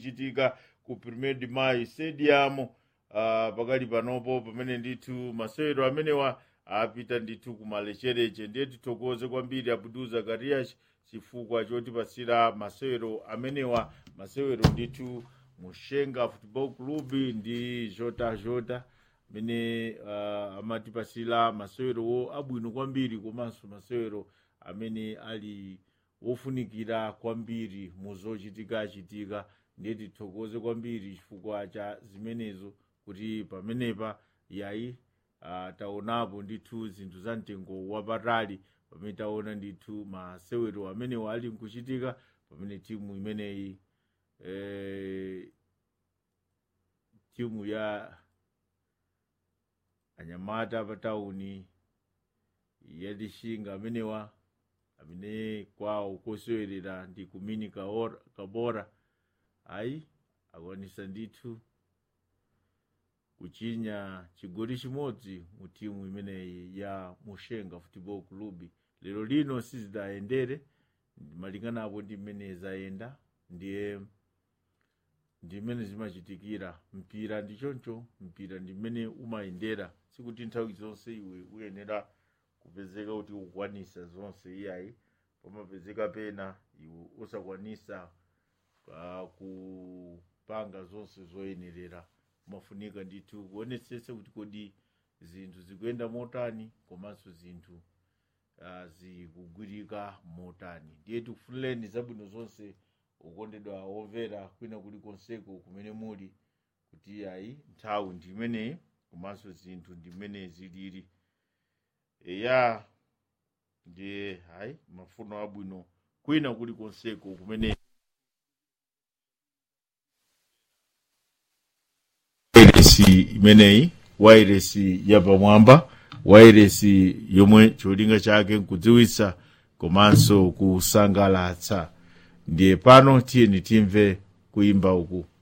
kuchitika ku premier de mayi stadium uh, pakali panopo pamene ndithu masewero amenewa apita ndithu kumalechereche ndiye tithokoze kwambiri abudu zakarias chifukwa chotipasira masewero amenewa masewero ndithu mushenga football club ndi jota jota amene uh, amatipasira masewerowo abwino kwambiri komanso masewero amene ali wofunikira kwambiri muzochitika chitika ndiye tithokoze kwambiri chifukwa cha zimenezo kuti pamenepa yayi uh, taonapo ndithu zinthu za mtengo wapatali pamene taona ndithu masewero amenewo ali nkuchitika pamene timu imeneyi eh, timu ya anyamata patauni yadishinga amenewa amene kwawo kosewerera ndi kumini kaora- kabora ayi akwanisa ndithu kuchinya chigoli chimodzi mu timu imeneyi ya mushenga football club lero lino sizidayendere malinganapo ndi mmene zayenda ndiye ndi mmene zimachitikira mpira ndi choncho mpira ndi mmene umayendera sikuti nthawi zonse iwe uyenera kupezeka kuti ukwanisa zonse iyayi pamapezeka pena iwe usakwanisa uh, kupanga zonse zoyenerera kumafunika ndithu kuonetsetse kuti kodi zinthu zikuyenda motani komanso zinthu uh, zikugwirika motani ndiye tikufunireni zabwino zonse ukondedwa womvera kwina kuli konseko kumene muli kuti ayi nthawi ndi imeneyi komanso zinthu ndi mmene zilili eya ndiye hayi mafuno abwino kwina kuli konseko kumene wairesi imeneyi wairesi yapamwamba wairesi yomwe cholinga chake nkudziwitsa komanso kusangalatsa ndiye pano tiyeni timve kuimba uku